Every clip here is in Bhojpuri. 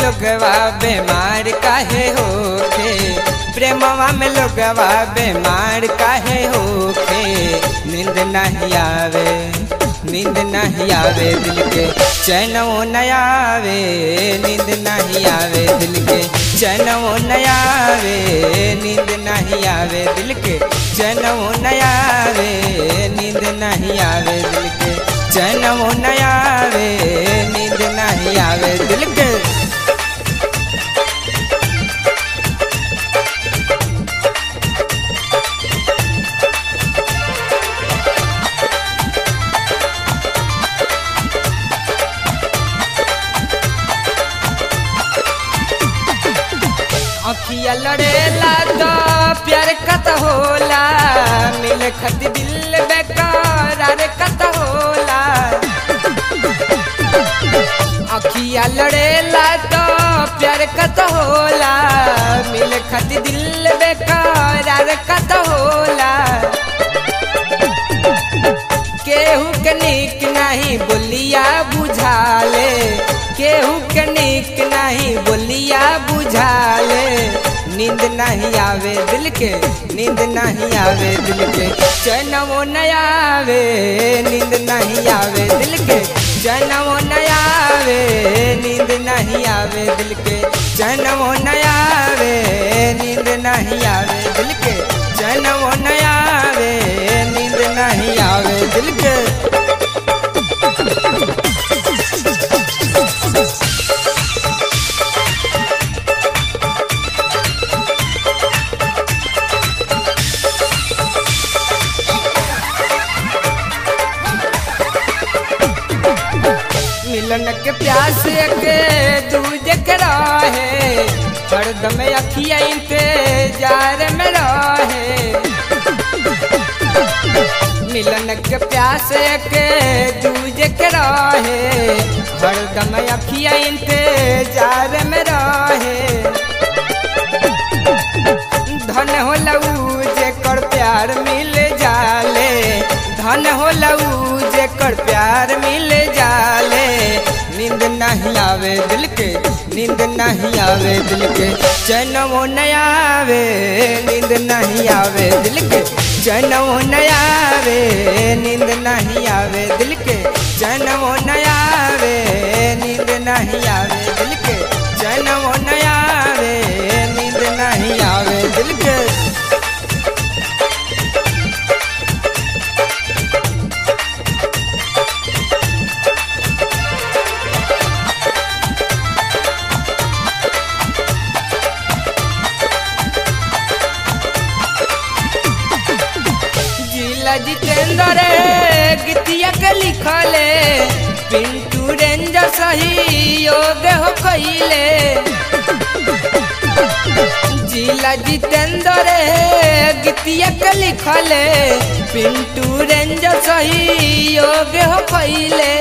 लोगवा बीमार काहे होखे प्रेमवा में लोगवा बीमार काहे होखे नींद नहीं आवे नींद नहीं आवे दिल के चैनो न आवे नींद नहीं आवे दिल के चैनो न आवे नींद नहीं आवे दिल के चैनो न आवे नींद नहीं आवे दिल के चैनो न आवे नींद नहीं आवे दिल के अखिया लड़ेला तो प्यार कत होला मिल खत दिल बेकार कत होला अखिया लड़ेला तो प्यार कत होला मिल खत दिल बेकार कत होला केहू के निक नहीं बोलिया बुझाले केहू के निक नहीं बोलिया बुझाले नींद नहीं आवे दिल के नींद नहीं आवे दिल के चैनवो न आवे नींद नहीं आवे दिल के चैनवो न आवे नींद नहीं आवे दिल के चैनवो न आवे नींद नहीं आवे दिल के चैनवो न आवे नींद नहीं आवे दिल के मिलन के प्यास के दूज के रहे हरदम अखिया इंतजार में रहे मिलन के प्यास के दूज के रहे हरदम अखिया इंतजार में रहे धन हो लऊ जेकर प्यार मिल जाले धन हो लऊ जेकर प्यार मिल जाले नींद नहीं आवे दिल के नींद नहीं आवे दिल के चैनवो न आवे नींद नहीं आवे दिल के चैनवो न आवे नींद नहीं आवे दिल के चैनवो न आवे नींद नहीं आवे दिल के चैनवो न आवे नींद नहीं आवे दिल के जिला जितेंद्र गीतिया के लिखले पिंटू रेंजर सही योग हो कइले जिला जितेंद्र गीतिया के लिखले पिंटू रेंजर सही योग हो कइले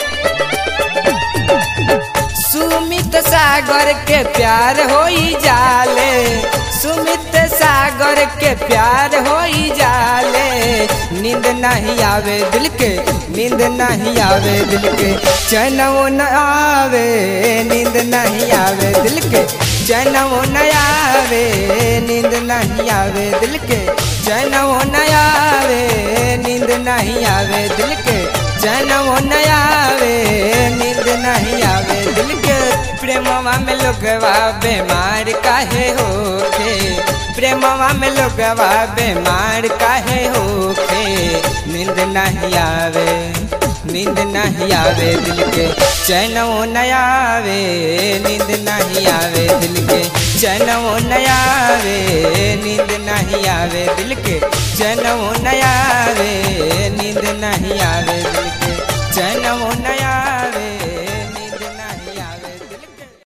सुमित सागर के प्यार होई जाले सुमित सागर के प्यार होई जाले नींद नहीं आवे दिल के नींद नहीं आवे दिल के चैनवो न आवे नींद नहीं आवे दिल के चैनवो न आवे नींद नहीं आवे दिल के चैनवो न आवे नींद नहीं आवे दिल के चैनवो न आवे नींद नहीं आवे दिल के प्रेमवा में लोगवा बीमार काहे होखे प्रेमवा में लोगवा बीमार काहे होखे नींद नहीं आवे नींद नहीं आवे दिल के चैनवो न आवे नींद नहीं आवे दिल के चैनवो न आवे नींद नहीं आवे दिल के चैनवो न आवे नींद नहीं आवे दिल के चैनवो न